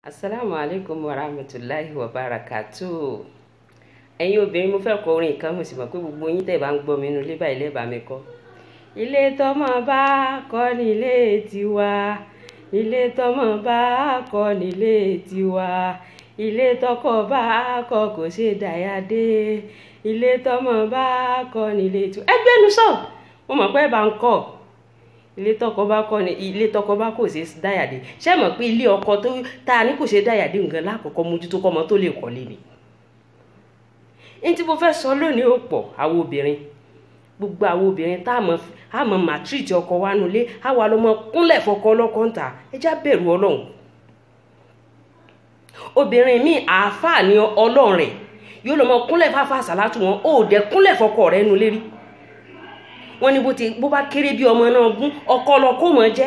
asalaamu aleykum wa rahmatulahi wa barakatu ẹ̀yin obìnrin mo fẹ́ kọ orin kan mo sì mọ̀ pé gbogbo yín tẹ́ bá ń gbọ́ mi nínú ilé báyìí lẹ́bàá mi kọ́ ilé tọmọ bá kọ́ nílé tiwa ilé tọmọ bá kọ́ nílé tiwa ilé tọkọ bá kọ́ kò ṣe dáyàdé ilé tọmọ bá kọ́ nílé tiwa ẹgbẹ́nu sọ mo mọ̀ pé ẹ bá ń kọ́ ilé tọkọ bá kọ ni ilé tọkọ bá kò ṣe dáyàdé ṣé mọ̀ pé ilé ọkọ tó tá a ní kò ṣe dáyàdé nǹkan lákọ̀ọ́kọ́ mójútó kọ́mọ tó lè kọ́lé ni. ní tí mo fẹ́ sọ lónìí ó pọ̀ àwọn obìnrin gbogbo àwọn obìnrin tá a mọ̀ màtírìtì ọkọ wa nulẹ̀ á wà lọ́mọ kúnlẹ̀ fọkọ ọlọ́kọ̀ ń ta ẹ já bẹ̀rù ọlọ́run. obìnrin míì àáfàá ni ọlọ́run rẹ̀ yóò lọ́mọ kúnlẹ̀ fáfá àsálàtù wọn ó dẹ̀ kúnlẹ̀ fọkọ rẹ̀ nulẹ̀ rí wọ́n ní bó ti bó bá kéré bí ọmọ náà gún ọkọlọkọ mọ jẹ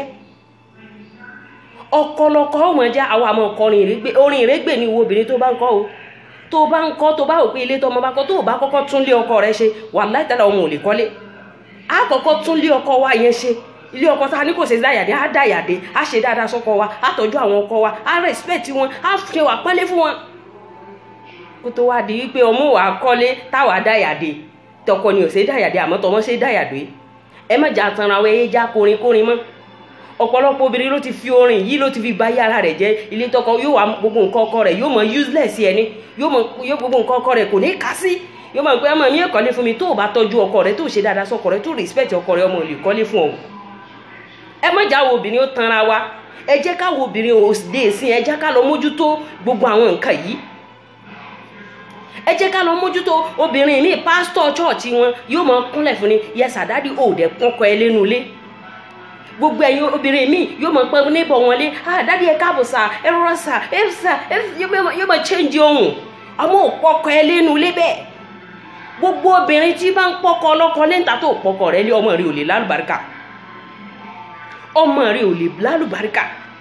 ọkọlọkọ mọ jẹ àwọn àmọ ọkọrin ìrégbè orin ìrégbè ni wo obìnrin tó bá ń kọ o tó bá ń kọ tó bá wò pé ilé tó ọmọ bá kọ tó bá kọ́kọ́ tún lé ọkọ rẹ̀ ṣe wàláhì tẹ́lẹ̀ ọmọ ò lè kọ́lé á kọ́kọ́ tún lé ọkọ wa yẹn ṣe ilé ọkọ tá a ní kò ṣe dáyàdé á dáyàdé á ṣe dáadáa sọ́kọ wa á tọ́jú àwọn ọkọ wa á respect wọn á ṣe wà pẹ́lẹ́ fún wọn kó tó wá di wípé ọmọ wa kọ́lé táwa dáyàdé tọkọ ni ò ṣe dáyàdé àmọ́ tọmọ ṣe dáyàdé ẹ má jà tanra wẹ ẹ já korin korin mọ́ ọ̀pọ̀lọpọ̀ obìnrin ló ti fi orin yìí ló ti fi báyé ara rẹ̀ jẹ́ ilé tọkọ yóò wá gbogbo nǹkan ọkọ rẹ̀ yóò mọ useless ẹni yóò mọ yóò gbogbo nǹkan ọkọ rẹ̀ kò ní ká sí yóò mọ pé ọmọ mi ẹ kọ́lé fún mi tó o bá tọ́jú ọkọ rẹ̀ tó o ṣe dáadáa sọ́kọ rẹ̀ tó o respect ọkọ rẹ̀ ọmọ ìlú kọ́lé fún ọ ẹ má jà wo obìnrin ó tanra wa ẹ jẹ́ ká wo obìnrin òde sí ẹ jẹ́ ká lọ mójútó gbogbo àwọn nǹkan yìí ẹ jẹ́ ká lọ mójútó obìnrin ní pásítọ̀ chọ́ọ̀chì wọn yóò mọ kúnlẹ̀ fún ni yẹsà dádì òòdẹ kọkọ ẹ lẹ́nu ilé gbogbo ẹ̀yin obìnrin míì yóò mọ pé níbọ̀ wọn lé ah dádì ẹ káàbọ̀ sà ẹ rọra sà ẹ sà ẹ yóò mọ change ohun ọmọ òpọkọ ẹ lẹ́nu ilé bẹ́ẹ̀ gbogbo obìnrin tí bá ń pọkọ ọlọ́kọ lẹ́ńtà tó pọkọ rẹ lé ọmọ rẹ ò lè lálùbáríkà ọmọ rẹ ò lè lálùbáríkà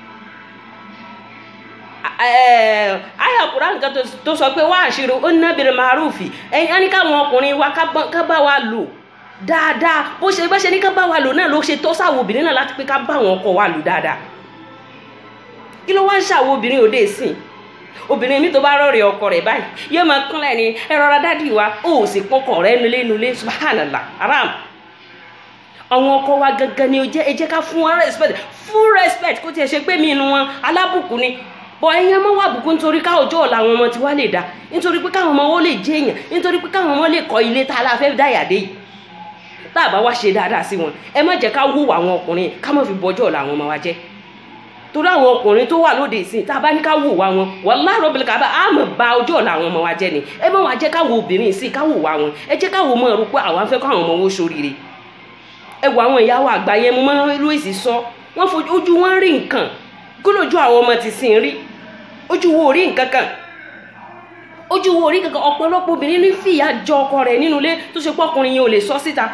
aya kuran kan tó sọ pé wá àṣírí ó ná bèrè màrúfì ẹ̀yin á ní káwọn ọkùnrin wa ká bá wa lò dáadáa bó ṣe bá ṣe ní ká bá wa lò náà ló ṣe tó sáwọn obìnrin náà láti pé ká bá àwọn ọkọ wa lò dáadáa kí ló wá ń ṣàwọn obìnrin òde ìsìn obìnrin mi tó bá rọrẹ ọkọ rẹ̀ báyìí yóò máa kúnlẹ̀ ní ẹ rọra dádì wa ó sì pọkọ rẹ̀ nulẹ̀ nulẹ̀ subhanallah haram àwọn ọkọ wa gangan ni ẹ jẹ́ ká fún wọn respect full respect kó tiẹ̀ ṣe pé mi inú wọn alábùkún ni bọ ẹyin ọmọ wà bùkún nítorí ká ọjọ́ ọ̀la àwọn ọmọ tiwa lè dá nítorí pé káwọn ọmọ wọn lè jẹ èèyàn nítorí pé káwọn ọmọ lè kọ́ ilé tá a la fẹ́ dáyàdé yìí tá a bá wá ṣe dáadáa sí wọn ẹ má jẹ́ ká wúwo àwọn ọkùnrin ká má fi bọjọ́ ọ̀la àwọn ọmọ wa jẹ́ torí àwọn ọkùnrin tó wà lóde ìsìn tá a bá ní ká wò wá wọn wallahi rabbil kaaba á mọ̀ ba ọjọ́ ọ̀la àwọn ọmọ wa jẹ́ ni ẹ má wá jẹ́ ká wo obìnrin ìsìn ká wò wá wọn ẹ jẹ́ ká wò mọ́ ẹ̀rú pé àwọn afẹ́ kọ́ àwọn ọmọ wọn ṣoríire ẹ wo àwọn ìyàwó àgbà yẹn mo máa ń lóìsì sọ wọ́n fojú ojú wọn rí nǹkan kí lójú àwọn ọmọ ti sìn rí ojú wo orí nǹkan kan ojú wo orí kankan ọ̀pọ̀lọpọ̀ obìnrin ní fìyà jọ ọkọ rẹ̀ nínú ilé tó ṣe pọ́kùnrin yẹn ò lè sọ síta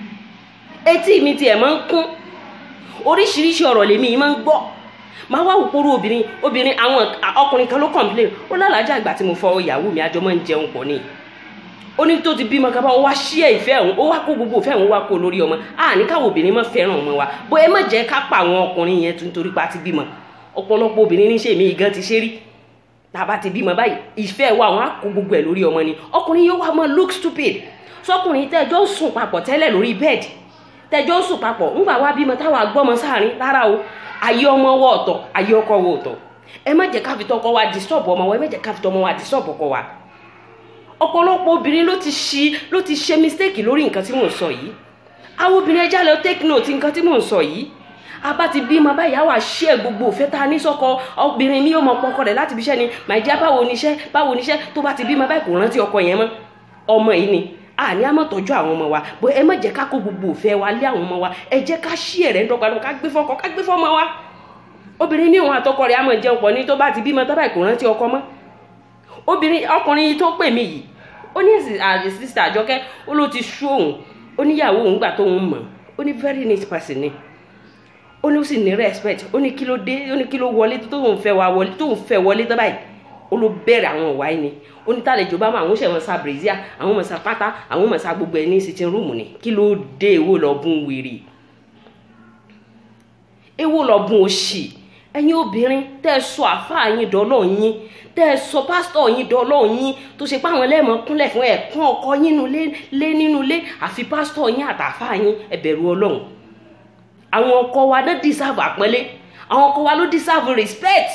etí mi tiẹ̀ máa ń kún oríṣiríṣi ọ̀rọ̀ lèmi yìí máa ń gbọ́ máa wá òpórú obìnrin obìnrin àwọn ọkùnrin kan ló complain ó lálàájá ìgbà tí mo fọ ìyàwó mi àjọ máa ń jẹun pọ̀ ni ó ní tó ti bímọ kábà ó wá ṣí ẹ ìfẹ́ òun ó wá kó gbogbo ìfẹ́ òun wá kó lórí ọmọ à ní káwọn obìnrin má fẹ́ràn ọmọ wa bó ẹ má jẹ́ ká pa àwọn ọkùnrin yẹn nítorí pa ti bímọ ọ̀pọ̀lọpọ̀ obìnrin ní sèmi gan ti ṣe rí tàbá ti bímọ báyìí ìfẹ́ wa wọn á kó gbogbo ẹ̀ lórí ọmọ ni ọkùnrin yóò wá mọ look stupid sọkùnrin tẹjọ́ ń sùn papọ̀ tẹ́lẹ̀ lórí bẹ́ẹ̀dì tẹjọ́ ń sùn papọ̀ ńgbà wá bímọ táwọn agbọ́mọ sáàrin rárá o ayé ọmọ wọ ọ̀tọ̀ ayé ọkọ wọ ọ̀tọ̀ ẹ má jẹ́ ká fi tọkọ wa disturb ọmọ wa ẹ má jẹ́ ká fi tọmọ wa disturb ọkọ wa ọ̀pọ̀lọpọ̀ obìnrin ló ti ṣi ló ti ṣe mistake lórí nǹkan tí mò ń sọ yìí àwọn obìnrin ẹja lọ take note nǹkan tí mò ń sọ yìí abá ti bímọ báyìí àwa ṣe gbogbo òfẹ́ tá a ní sọ́kọ obìnrin mi yóò mọ pọkọ rẹ̀ láti bíṣẹ́ ni màìjíá báwo níṣẹ́ báwo níṣẹ́ tó bá ti bímọ báyìí kò rántí ọkọ yẹn mọ́ ọmọ yìí ni àní a máa tọ́jú àwọn ọmọ wa bó ẹ má jẹ́ ká kó gbogbo òfẹ́ wa lé àwọn ọmọ wa ẹ jẹ́ ká ṣí ẹ̀rẹ́ ńdọ́gba ká gbé fọ́kọ ká gbé fọ́mọ wa obìnrin ní òun àtọkọ rẹ̀ á máa jẹun pọ̀ ní tó bá ti bímọ tó báyìí kò rántí ọkọ mọ́ obìnrin ọkùnrin tó pè mí yìí ó ní àdì sísè àjọkẹ́ ó ló ti sú òun ó níyàwó òun gbà tóun mọ̀ ó ní very neat person ni ó ní ó sì ní respect ó ní kí ló dé ó ní kí ló wọlé tóun fẹ́ wá wọlé tóun fẹ́ wọlé tó báyìí ó ló bẹ̀rẹ̀ àwọn ìwà yìí ni ó ní tàlejò bá mọ àwọn ṣẹ̀wọ̀n sa brazil àwọn mọ̀ sa pátá àwọn mọ̀ sa gbogbo ẹ̀ ní sitting room ni kí ló dé èwo lọ bún wèrè èwo lọ bún òṣì ẹ̀yin obìnrin tẹ́ ẹ sọ àáfàá yín dọ́lọ́ yín tẹ́ ẹ sọ pásítọ̀ yín dọ́lọ́ yín tó ṣe pé àwọn ẹlẹ́mọ̀ kúnlẹ̀ fún ẹ̀kún ọkọ yín lé nínú ilé àfi pásítọ̀ yín àtàáfàá yín ẹ bẹ̀rù ọlọ́run àwọn ọkọ wa ló deserve àpọ́nlé àwọn ọkọ wa ló deserve respect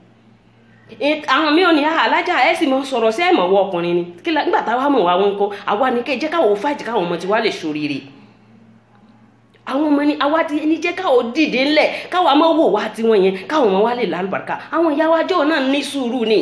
àwọn mi ò ní alájà ẹ sì mọ sọ̀rọ̀ sí ẹ̀mọ̀ wọ ọkùnrin ni nígbà táwa mọ̀ wá wọn kọ́ àwa ni kẹ́ jẹ́ káwọn fáìtì káwọn ọmọ tiwa lè ṣoríire àwọn ọmọ ni àwa ti ní jẹ́ káwọn dìde ńlẹ̀ káwọn ọmọ wò wá tiwọn yẹn káwọn ọmọ wa lè lálùbàràkà àwọn ìyá wa jọ náà ní sùúrù ni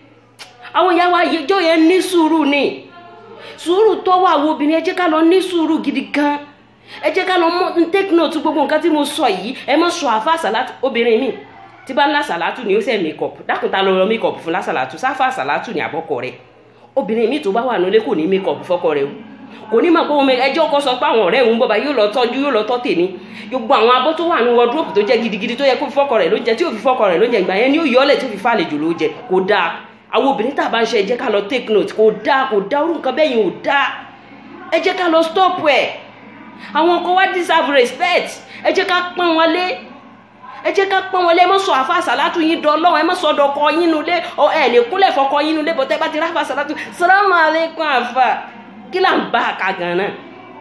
àwọn ìyá wa jọ yẹn ní sùúrù ni sùúrù tó wà wo obìnrin ẹ jẹ́ ká lọ ní sùúrù gidi gan ẹ jẹ́ ká lọ mọ take note gbogbo nǹkan tí mo sọ yìí ẹ mọ sọ àfa àsàlátù obìnrin mi tí bá ń lásàlátù ni ó sẹ́ makeup dákun ta lọ rọ makeup fún lásàlátù sáfà àsàlátù ní àbọ̀kọ rẹ obìnrin mi tó bá wà nílé kò ní makeup fọ́kọ rẹ o kò ní mọ̀ pé òun ẹjọ́ kọ́ sọ pé àwọn ọ̀rẹ́ òun bọ̀bá yóò lọ tọ́jú yóò lọ tọ́ tèmi gbogbo àwọn abọ́ tó wà ní wardrobe tó jẹ́ gidigidi tó yẹ kó fi fọ́kọ rẹ̀ ló jẹ tí ò fi fọ́kọ rẹ̀ ló jẹ ìgbà yẹn ni ó yọ́lẹ̀ tó fi fàlejò ló jẹ kò dáa àwọn obìnrin tá a bá ń ṣe ẹ jẹ́ ká lọ take note kò dáa kò dáa orú nǹkan bẹ́ẹ̀ yẹn ò dáa ẹ jẹ́ ká lọ stop ẹ̀ àwọn ọkọ wa deserve respect ẹ jẹ́ ká pọ́n wọn lé ẹ jẹ́ ká pọ́n wọn lé ẹ má sọ àfa àsàlátù yín dọ́lọ́ ẹ má sọ dọkọ yín nulẹ̀ ẹ lè kúnlẹ̀ fọkọ yín nulẹ̀ bọ́tẹ́ bá ti ráfa àsàlátù salamu alaikum àfa kí là ń bá a ka gan náà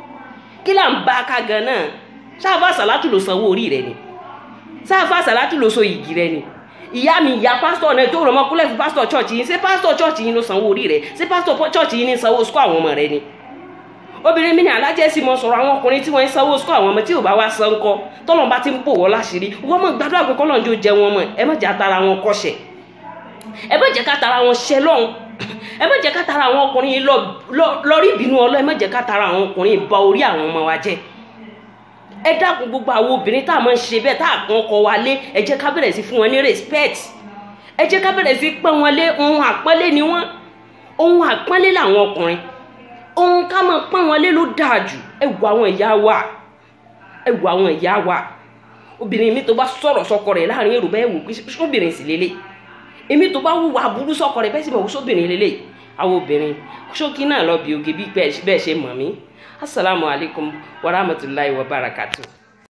kí là ń bá a ka gan náà sáfà àsàlátù ló sanwó orí rẹ ni sáfà àsàlátù ló so igi rẹ ni ìyá mi ìyá pásítọ̀ náà tó rọ̀ mọ́ kúnlẹ̀ fún pásítọ̀ chọ́ọ̀chì yín ṣé pásítọ̀ chọ́ọ̀chì yín ló sanwó orí rẹ ṣé pásítọ̀ chọ́ọ̀chì yín ní sanwó sukọ́ àwọn ọmọ rẹ ni obìnrin mi ní alájẹ́ sì mọ sọ̀rọ̀ àwọn ọkùnrin tí wọ́n ń sanwó sukọ́ àwọn ọmọ tí ò bá wá san kọ́ tọ́lọ́ bá ti ń pò wọ́n láṣìírí wọ́n mọ̀ gbàdúrà pé kọ́lọ́n jó jẹ wọn mọ̀ ẹ má jẹ́ àtàrà wọn kọ́ṣẹ̀ ẹ má jẹ́ kátara wọn ṣẹ lọ́hùn ẹ má jẹ́ kátara àwọn ọkùnrin yìí lọ rí ìbínú ọlọ́ ẹ má jẹ́ kátara àwọn ọkùnrin yìí ba orí àwọn ọmọ wa jẹ́ ẹ dákun gbogbo àwọn obìnrin tá a máa ń ṣe bẹ́ẹ̀ tá a kàn ọkọ wa lé ẹ jẹ́ ká bẹ̀rẹ̀ sí fún wọn ní respect ẹ jẹ́ ká bẹ̀rẹ̀ sí pọ́n wọn lé ohun àpọ́nlé ni wọ́n ohun àpọ́nlé làwọn ọkùnrin ohun ká máa pọ́n wọn lé ló dáa jù ẹ wo àwọn ìyá wa ẹ wo àwọn ìyá wa obìnrin mi tó bá sọ̀rọ̀ sọkọ rẹ̀ láàrin èrò bẹ́ẹ̀ wò pé sóbìnrin sì lélẹ̀ èmi tó bá wùwà burú sọkọ rẹ̀ bẹ́ẹ̀ sì mọ̀ wò sóbìnrin lélẹ̀ àwọn obìnrin ṣókí náà lọ bí oge bí bẹ́ẹ̀ ṣe mọ̀ mí asalaamualeykum wa rahmatulahi wa barakatuh.